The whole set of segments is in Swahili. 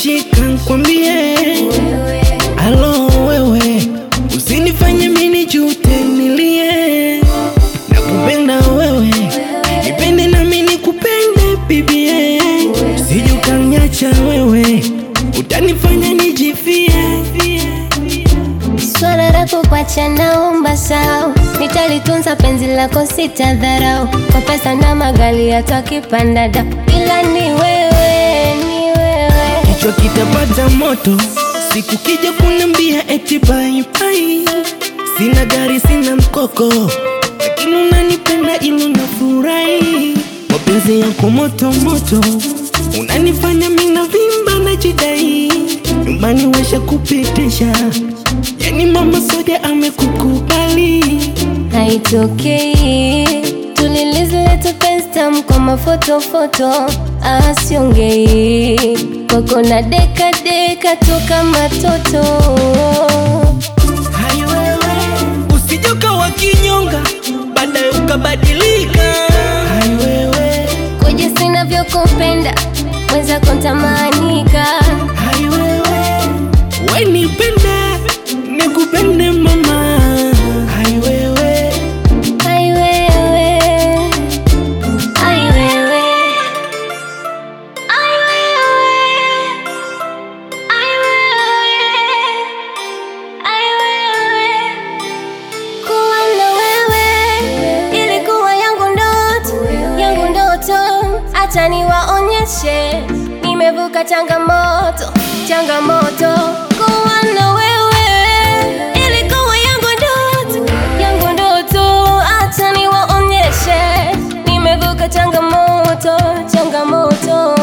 shika nkwambie, alo wewe, usinifanye mini jute nilie, nakupenda wewe, nipende nami nikupende bibie, usije ukaniacha wewe, utanifanya nijifie. Swala lako kwacha naomba sao, nitalitunza penzi lako sitadharau, kwa pesa na magali hata kipanda da, ila ni wewe, ni wewe kichwa kitapata moto siku kija kuniambia eti bye bye. Sina gari sina mkoko, lakini unanipenda ilo nafurahi. Mapenzi yako moto moto, unanifanya mina vimba na jidai. Nyumbani washa kupitisha, yani mama soja amekukubali. haitokei tulilizileta penstam kwa mafotofoto asiongei kwako na deka deka toka matoto Hai wewe, usije ukawa kinyonga, baadaye ukabadilika. Hai wewe, kuja sinavyokupenda mwenzako ntamanika hai wewe, we nipende, nikupende mama. Hai wewe, ai wewe ai wewe ai wewe ai wewe ai wewe kuwa na wewe ilikuwa yangu ndoto yangu ndoto hata niwaonyeshe nimevuka changamoto changamoto kuwa na wewe ilikuwa yangu ndoto yangu ndoto hata niwaonyeshe nimevuka changamoto changamoto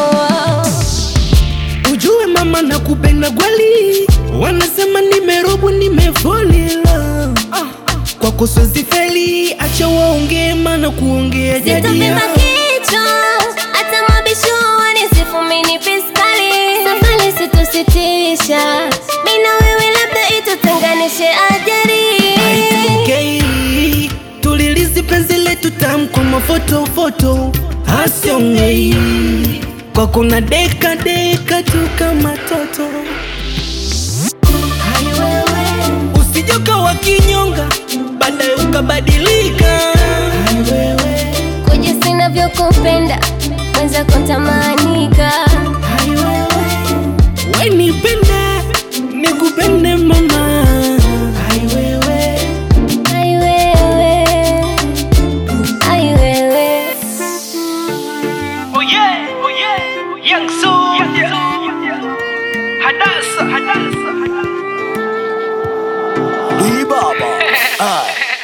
ujue mama nakupenda kweli, wanasema nimerogwa, nimefolila kwako siwezi feli, acha waongee, maana kuongea jadi Sitapima yao. kichwa hata mabisho wanisifu mini piskali safari situsitisha mi na wewe labda itutenganishe ajari Haitokei, tulilizi penzi letu tamu kwa mafotofoto, hasiongei kwako na deka deka tu kama toto. Hai wewe, usije ukawa kinyonga, baadaye ukabadilika. Hai wewe, kuja sinavyokupenda mwenzako ntamanika hai wewe, we nipende, nikupende mama. Hai wewe, ai wewe ai wewe Oh yeah, oh yeah, young soldier. Hadasa, hadasa, hadasa. Lee Baba. Ah.